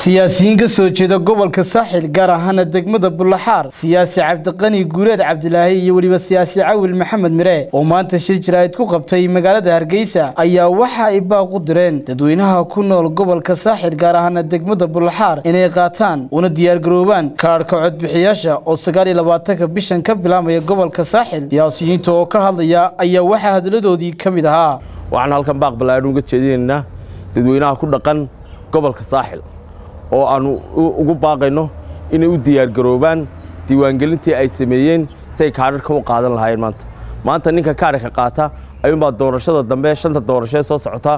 siyaasiyiin ka soo jeeda gobolka saaxil gaar ahaana degmada bullaxaar siyaasi cabdiqani guuleed cabdilaahi iyo weliba siyaasi cawil maxamed mire oo maanta shir jaraa'id ku qabtay magaalada hargeysa ayaa waxa ay baaq u direen dadweynaha ku nool gobolka saaxil gaar ahaana degmada bullaxaar inay qaataan una diyaargaroobaan kaadhka codbixiyaasha oo sagaal iyo labaatanka bishan ka bilaabmaya gobolka saaxil siyaasiyiinta oo ka hadlaya ayaa waxaa hadaladoodii ka mid ahaa waxaan halkan baaq ballaadhan uga jeedinaynaa dadweynaha ku dhaqan gobolka saaxil oo aannu ugu baaqayno inay u diyaargaroobaan diiwaangelintii ay sameeyeen si ay kaadharka u qaadan lahaayeen maanta maanta ninka kaadharka qaata ayuunbaa doorashada dambe shanta doorashee soo socota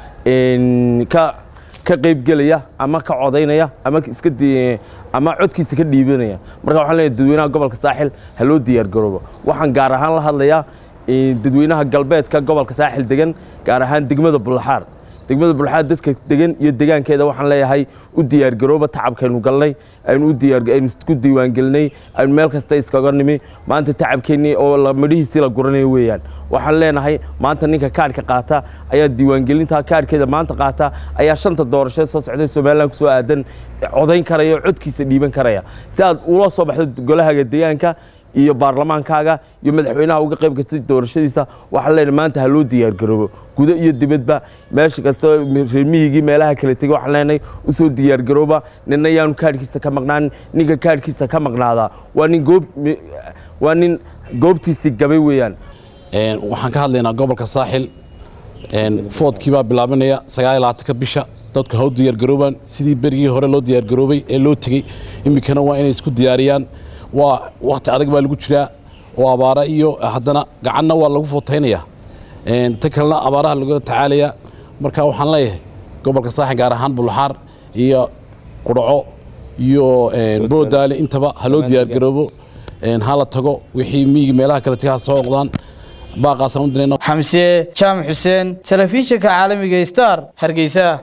ka qaybgelaya ama ka codaynaya ama iska ama codkiisa ka dhiibanaya marka waxaan leeyahay dadweynaha gobolka saaxil ha loo diyaargaroobo waxaan gaar ahaan la hadlayaa dadweynaha galbeedka gobolka saaxil degan gaar ahaan degmada bullaxaar degmada bulxaad dadka degan iyo degaankeeda waxaan leeyahay u diyaargarooba tacabkaynu galnay aynu aynu isku diiwaangelinay aynu meel kasta iskaga nimi maanta tacabkeennii oo midhihiisii la guranayo weeyaan waxaan leenahay maanta ninka kaadhka qaata ayaa diiwaangelinta kaadhkeeda maanta qaata ayaa shanta doorashee soo socday somalilan kusoo aadan codayn karaya oo codkiisa dhiiban karaya si aad ula soo baxdo golahaga degaanka iyo baarlamaankaaga iyo madaxweynaha uga qayb gatay doorashadiisa waxaan leenahay maanta ha loo diyaargaroobo gudo iyo dibadba meesha kasta reermiyigii meelaha kala tegey waxaan leenahay u soo diyaargarooba ninna yaanu kaadhkiisa ka maqnaanin ninka kaadhkiisa ka maqnaadaa waa nin goob waa nin goobtiisii gabay weeyaan waxaan ka hadlaynaa gobolka saaxil foodkii baa bilaabanaya sagaal iyo labaatanka bisha dadku ha u diyaargaroobaan sidii berigii hore loo diyaargaroobay ee loo tegey iminkana waa inay isku diyaariyaan waa wakti adag baa lagu jiraa oo abaara iyo haddana gacanna waa lagu footaynayaa ta kalena abaaraha laga tacaalaya marka waxaan leeyahay gobolka saaxin gaar ahaan bulaxaar iyo qudhaco iyo boodaale intaba ha loo diyaargaroobo ha la tago wixii miigi meelaha kale taga ha soo oqdaan baaqaasaan u dirayna xamse jaamac xuseen telefishinka caalamiga star hargeysa